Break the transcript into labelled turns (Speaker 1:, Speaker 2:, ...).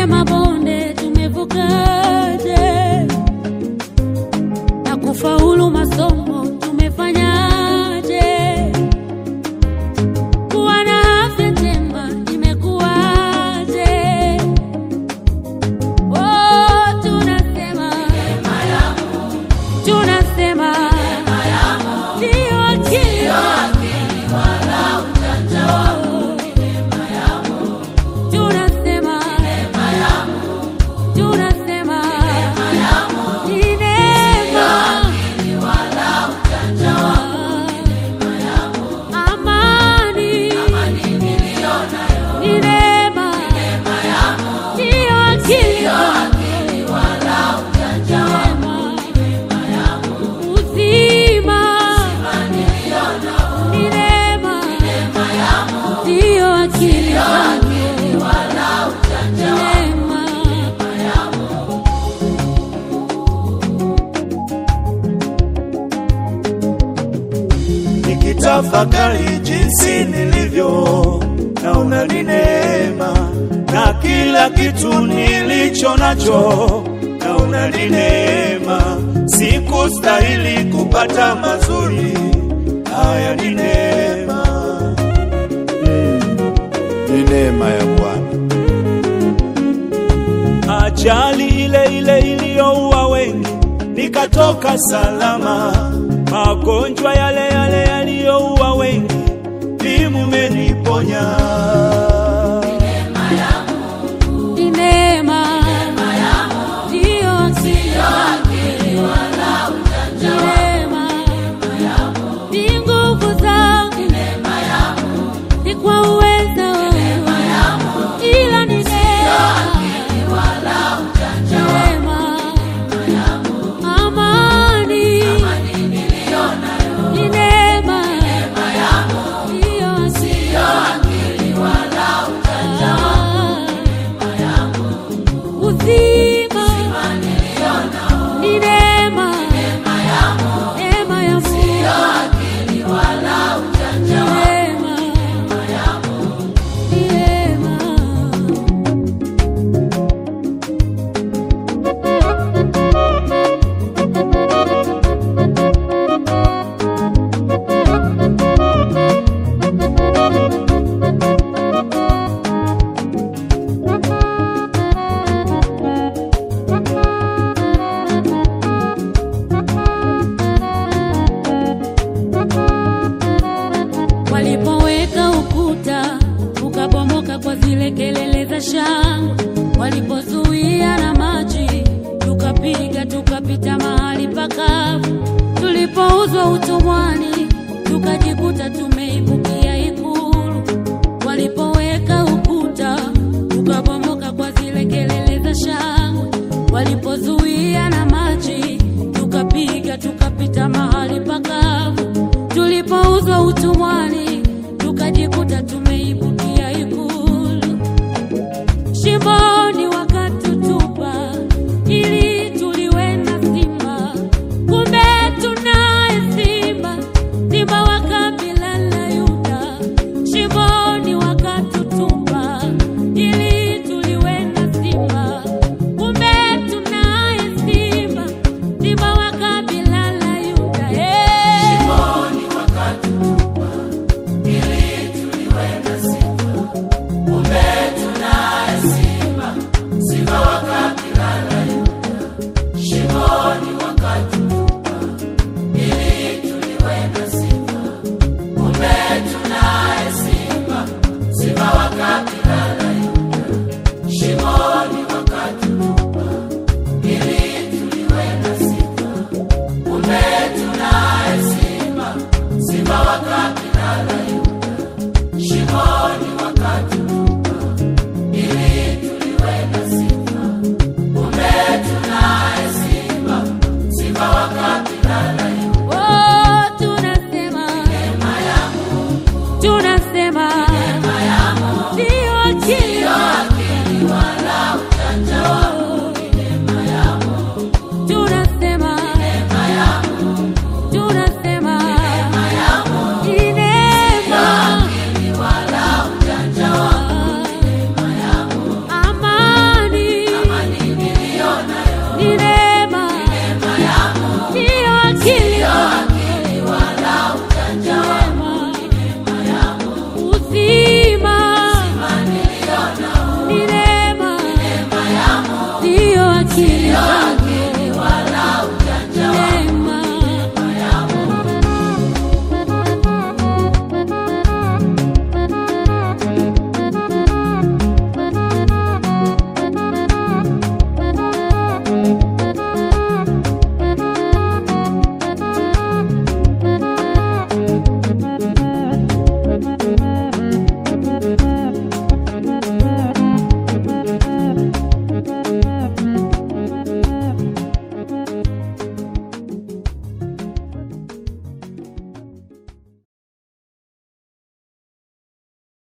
Speaker 1: mabonde tumevukaje, na kufaulu masomo tumefanyaje, kuwa na afya njema imekuwaje? Oh, tunasema tunasema ndio akili tunasema tunasema ni neema amani ni neema ndio akili uzima ni neema ndio akili neema
Speaker 2: nikitafakari jinsi nilivyo, naona ni neema, na kila kitu nilicho nacho naona ni neema. Sikustahili kupata mazuri haya, ni neema,
Speaker 3: Ni neema ya Bwana.
Speaker 2: ajali ile ile iliyoua wengi nikatoka salama, magonjwa yale yale yaliyoua wengi vimumeniponya.
Speaker 1: ni neema ndio akili ni neema ni nguvu zangu ni kwa uweza wangu ila ni neema neema amani ni neema ndio akili uzima ni neema neema ya Mungu neema ni neema walipoweka ukuta ukabomoka kwa zile kelele za shangwe, walipozuia na maji tukapiga tukapita mahali pakavu, tulipouzwa utumwani tukajikuta tumeibukia ikulu, walipoweka ukuta ukabomoka kwa zile kelele za shangwe, walipozuia na maji tukapiga tukapita mahali pakavu tulipouzwa utumwani